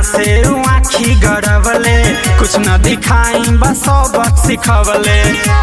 से उ आखी गड़वले कुछ न दिखाई बस सबक सिखवले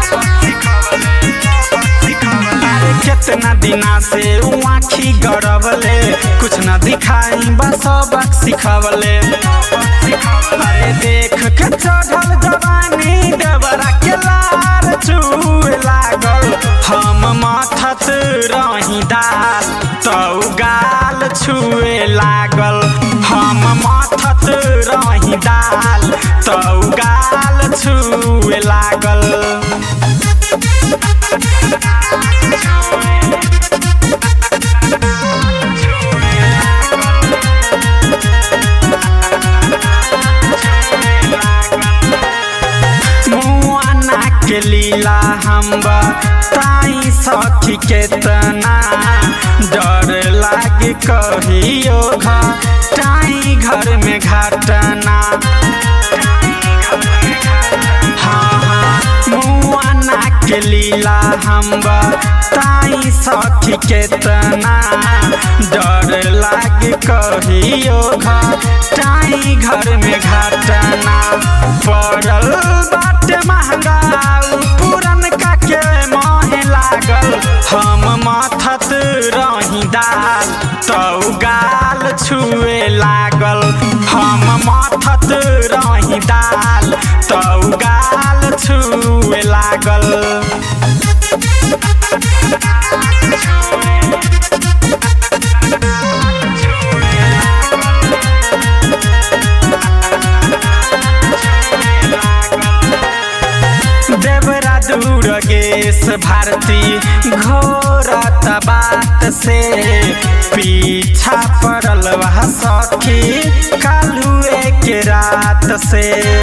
अरे कितना दिना से उ आखी गड़वले कुछ न दिखाई बस सबक सिखवले अरे देख के चढ़ल जवानी देवरा के लार चूए लागल हम माथत रही दाल तौ गाल छुए लागल हम माथत रही दाल तौ गाल छुए लागल मुआना के लीला हम्बा ताई सखी के तना डर लागे कहियो घटाई घर में घटना हाँ हाँ मुआना के लीला हम्बा ताई सखी के तना डर लागे कहियो घटाई घर में घटना पड़ल बाटे महंगा उ पुरन का के मोहे लागल हम माथत रही दाल तौ गाल छुए लागल हम माथत रही दाल तौ गाल छुए लागल देवरा दूर गेस भारती घोरत बात से पीछा पड़ल वह सखी कालुए के रात से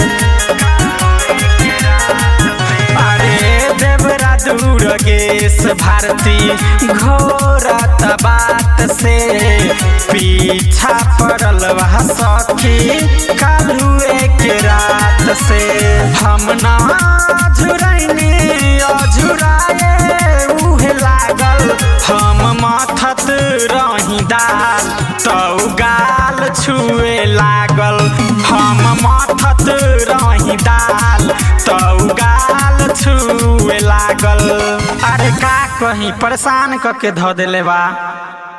अरे देवरा दूर गेस भारती घोरत बात से पीछा पड़ल वह सखी कालुए के रात से हम ना झुरैनी अझुराए उहे लागल हम माथत रही दाल तौ गाल छुए लागल हम माथत रही दाल तौ गाल छुए लागल अरे का कहीं परेशान करके धऽ देले बा